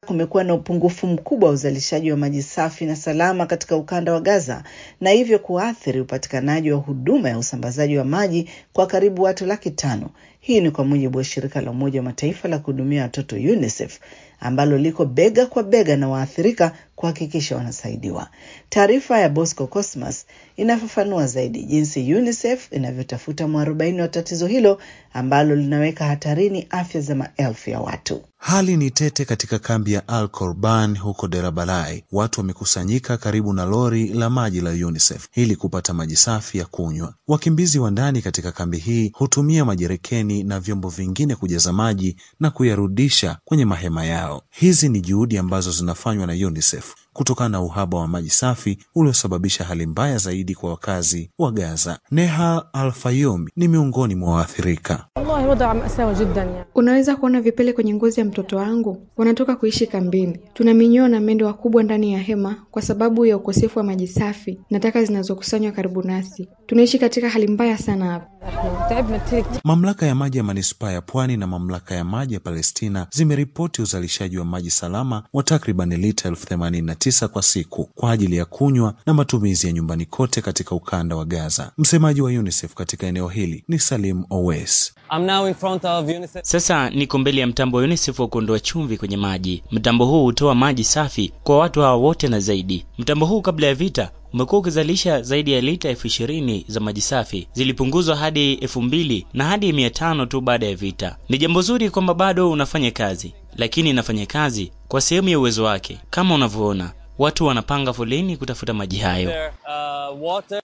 kumekuwa na upungufu mkubwa wa uzalishaji wa maji safi na salama katika ukanda wa Gaza na hivyo kuathiri upatikanaji wa huduma ya usambazaji wa maji kwa karibu watu laki tano. Hii ni kwa mujibu wa shirika la Umoja wa Mataifa la kuhudumia watoto UNICEF ambalo liko bega kwa bega na waathirika kuhakikisha wanasaidiwa. Taarifa ya Bosco Cosmas inafafanua zaidi jinsi UNICEF inavyotafuta mwarobaini wa tatizo hilo ambalo linaweka hatarini afya za maelfu ya watu. Hali ni tete katika kambi ya Al Korban huko Derabalai. Watu wamekusanyika karibu na lori la maji la UNICEF ili kupata maji safi ya kunywa. Wakimbizi wa ndani katika kambi hii hutumia majerekeni na vyombo vingine kujaza maji na kuyarudisha kwenye mahema yao. Hizi ni juhudi ambazo zinafanywa na UNICEF kutokana na uhaba wa maji safi uliosababisha hali mbaya zaidi kwa wakazi wa Gaza. Neha Al-Fayum ni miongoni mwa waathirika. Unaweza kuona vipele kwenye ngozi ya mtoto wangu. Wanatoka kuishi kambini. Tuna minyoo na mende wakubwa ndani ya hema kwa sababu ya ukosefu wa maji safi na taka zinazokusanywa karibu nasi. Tunaishi katika hali mbaya sana hapa. Mamlaka ya maji ya manispaa ya Pwani na mamlaka ya maji ya Palestina zimeripoti uzalishaji wa maji salama wa takriban lita elfu themanini na tisa kwa siku kwa ajili ya kunywa na matumizi ya nyumbani kote katika ukanda wa Gaza. Msemaji wa UNICEF katika eneo hili ni Salim Owes. Sasa niko mbele ya mtambo wa UNICEF wa kuondoa chumvi kwenye maji. Mtambo huu hutoa maji safi kwa watu hawa wote na zaidi. Mtambo huu kabla ya vita umekuwa ukizalisha zaidi ya lita elfu ishirini za maji safi, zilipunguzwa hadi elfu mbili na hadi mia tano tu baada ya vita. Ni jambo zuri kwamba bado unafanya kazi, lakini inafanya kazi kwa sehemu ya uwezo wake. Kama unavyoona, watu wanapanga foleni kutafuta maji hayo.